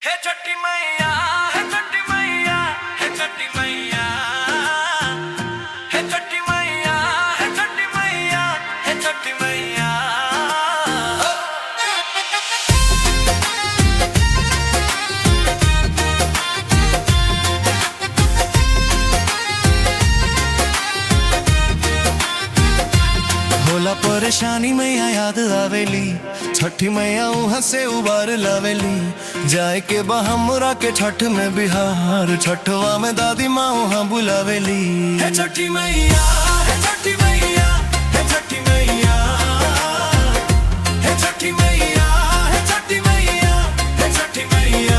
हे छठी मैया हे छठी मैया हे छठी मैया हे छठी मैया हे छठी मैया हे छठी मैया होला परेशानी मैया याद आवेली छठी मैया वहाँ से उबार लावेली जाए के बा हमरा के छठ में बिहार छठवा में दादी माँ वहाँ बुलावेली हे छठी मैया हे छठी मैया हे छठी मैया हे छठी मैया हे छठी मैया हे छठी मैया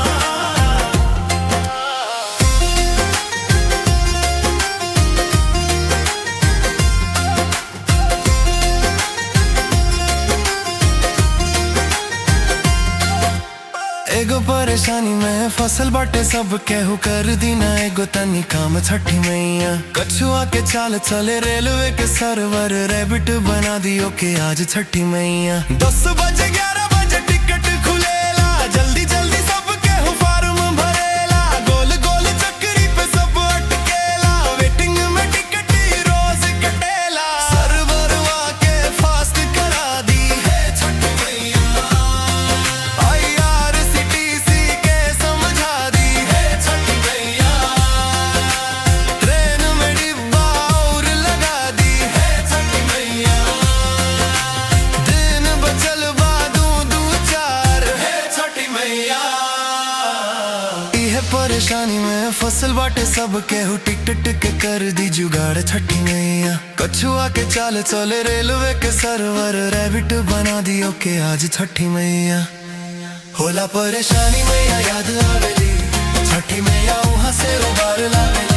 एगो परेशानी में फसल बाटे सब केहू कर दीना एगो तनी काम छठी मैया कछुआ के चाल चले रेलवे के सरवर रेबिट बना दियो के आज छठी मैया दस बजे ग्यारह बजे टिकट खुलेला जल्दी जल्दी सब केहू फार्म भरेला गोल गोल चक्री पे सब अटकेला वेटिंग में टिकट ही रोज कटेला सरवरवा के फास्ट करा दी है छठी मैया IRCTC के समझा दी है छठी मैया ट्रेन में डिब्बा और लगा दी है छठी मैया दिन बचल बादू दू चार है छठी मैया इहे परेशानी में फसल बाटे सब केहू टिक टिक टिक के कर दी जुगाड़ छठी मैया कछुआ के चाल चले रेलवे के सरवर रैबिट बना दियो के आज छठी मैया होला परेशानी मैया याद आवेली छठी मैया वहाँ से उबार लावेली